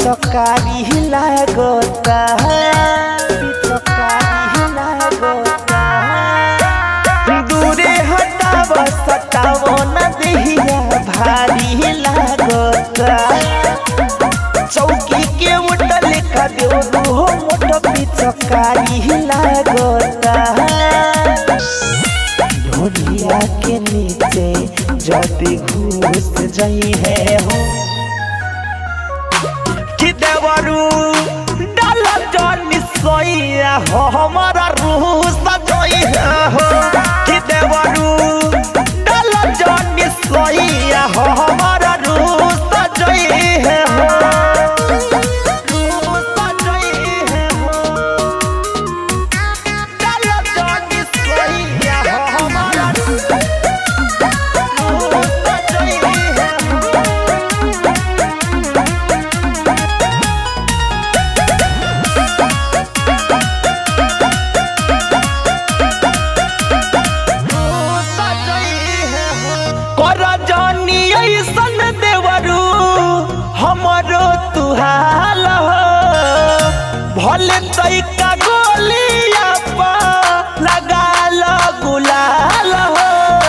पिचकारी लागता पिचकारी लागता दूरे हटाव सटाव न देहिया भारी लागता चौकी के उठल का देव हो मोट पिचकारी लागता ढोलिया के नीचे जदी घुस जाई है हो कि देवरू डाल जनी सोइया हो हमारा रूह सजोई है हो कि देवरू डाल जनी सोइया हो हमारा रूह सजोई है हो रूह सजोई है हो डाल जनी सोइया हो हमारा रूह सजोई है हो कर जानी ऐसन देवरू हमरो तुहाल हो भले तैका गोलिया पा लगा लो गुलाल हो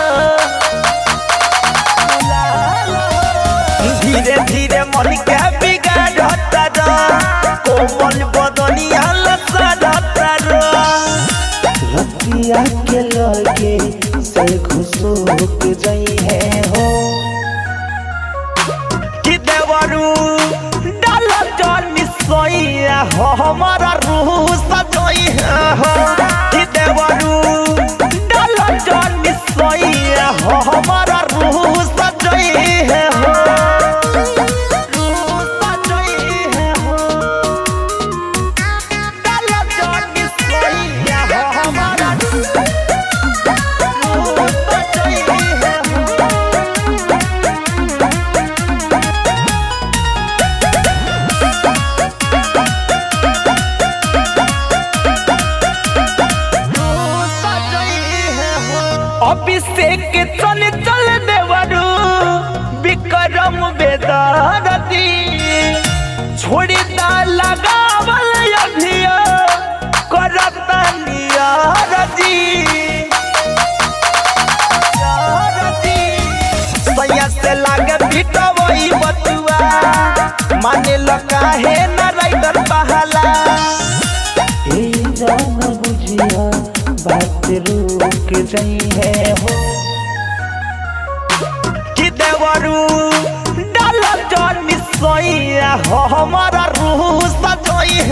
धीरे धीरे मन के बिगाड़ता रो कोमल बदनिया लसड़ता रो रतिया के लगे से घुसुक जाई है हो कि देवरू डाल जनी सोइया हो हमारा रूह सजोई है हो कि देवरू डाल जनी सोइया हो हमारा रूह सजोई है हो रूह सजोई है हो डाल जनी सोइया हो हमारा रूह सजोई है हो अभिषेक चल चल देवरू विक्रम बेदारती छोड़ी दा लगावल अभिया करता नियारती सैया से लागे पिटवई बतुआ माने लगा है न राइडर बहाला ए जान बुझिया बात रुक जाई है हो कि देवरू डाल जनी सोइया हो हमारा रूह सजोई